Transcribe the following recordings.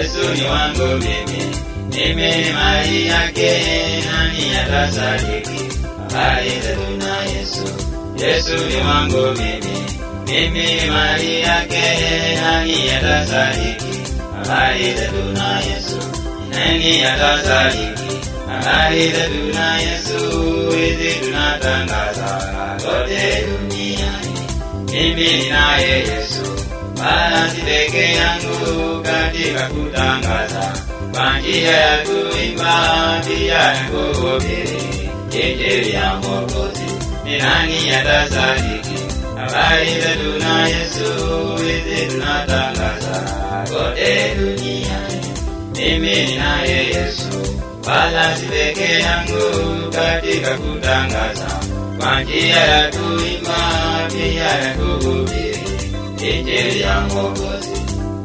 Yesu ni wangu mimi, mimi ni mali yake, nani atasadiki habari zetu na Yesu? Yesu ni wangu mimi, mimi ni mali yake, nani atasadiki habari zetu na Yesu? Nani atasadiki habari zetu na Yesu? Hizi tunatangaza kote duniani, mimi ninaye Yesu wala si peke yangu katika kutangaza kwa njia ya kuimba pia ya kuhubiri injili ya Mwokozi. Ni nani atasadiki habari zetu na Yesu? Hizi tunatangaza kote duniani, mimi ninaye Yesu, wala si peke yangu katika kutangaza kwa njia ya kuimba pia ya kuhubiri injili ya Mwokozi.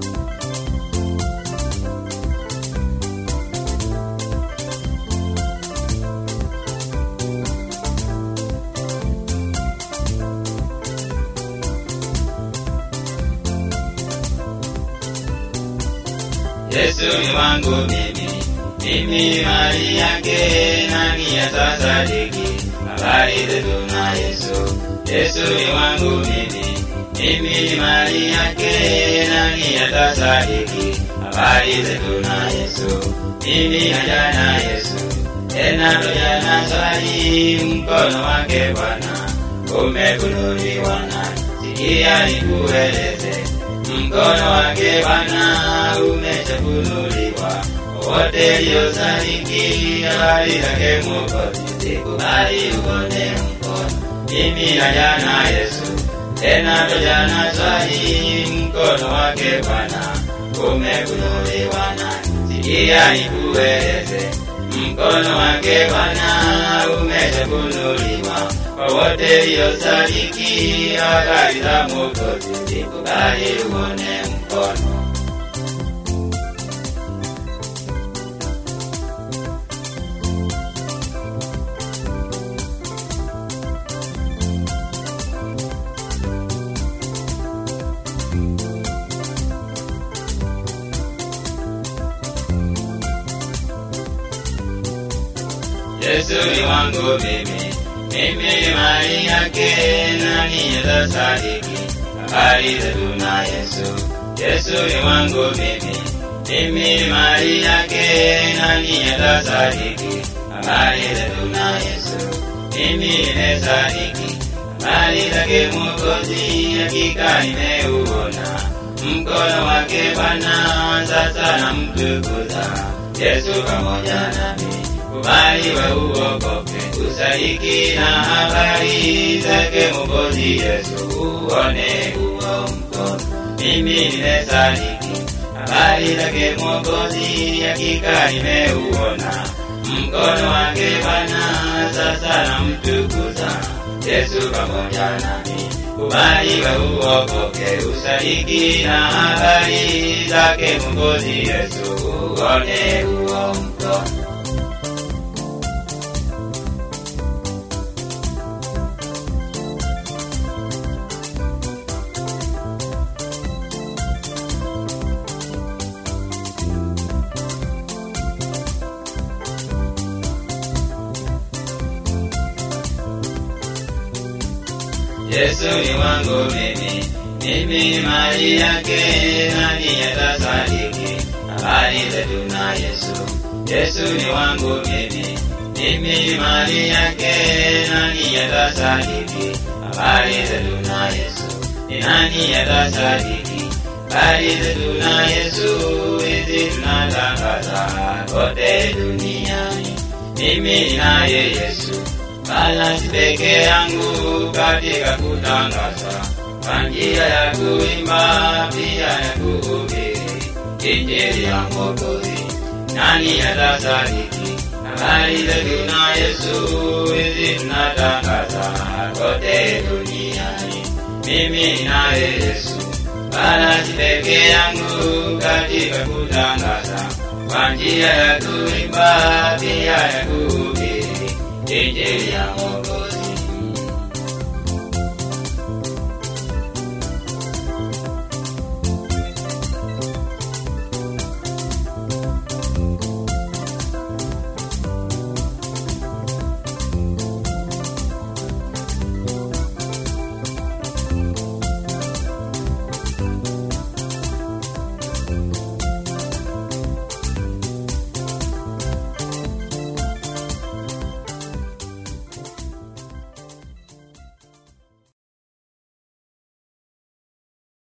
Yesu ni wangu mimi, mimi ni mali yake, nani atasadiki habari zetu na Yesu? Yesu ni wangu mimi, mimi ni mali yake, nani atasadiki habari zetu na Yesu? Mimi naja na Yesu, tena toja na swali, mkono wake Bwana umefunuliwa na sikia nikueleze, mkono wake Bwana umeshafunuliwa wote liosadiki habari zake Mwokozi, sikubali uone mkono mimi naja na Yesu, tena toja na swali, mkono wake Bwana umefunuliwa na sikia nikueleze, mkono wake Bwana umeshafunuliwa kwa wote liosadiki habari za Mwokozi, sikubali uone mkono Yesu ni wangu mimi, mimi ni mali yake, nani atasadiki habari zetu na Yesu? Yesu ni wangu mimi, mimi ni mali yake, nani atasadiki habari zetu na Yesu? Mimi nimesadiki habari zake Mwokozi, hakika nimeuona mkono wake Bwana, sasa namtukuza Yesu pamoja nami kubali we uokoke, usadiki na habari zake Mwokozi Yesu, uone huo mkono. Mimi nimesadiki habari zake Mwokozi, hakika nimeuona mkono wake Bwana, sasa namtukuza Yesu pamoja nami. Kubali we uokoke, usadiki na habari zake Mwokozi Yesu, uone huo mkono. Yesu ni wangu mimi, mimi ni mali yake, nani atasadiki habari zetu na Yesu? Yesu ni wangu mimi, mimi ni mali yake, nani atasadiki habari zetu na Yesu? Ni nani atasadiki habari zetu na Yesu? Hizi tunatangaza kote duniani, mimi ninaye Yesu wala si peke yangu katika kutangaza kwa njia ya kuimba pia ya kuhubiri injili ya Mwokozi. Nani atasadiki habari zetu na Yesu? Hizi tunatangaza kote duniani, mimi ninaye Yesu, wala si peke yangu katika kutangaza kwa njia ya kuimba pia ya kuhubiri injili ya Mwokozi.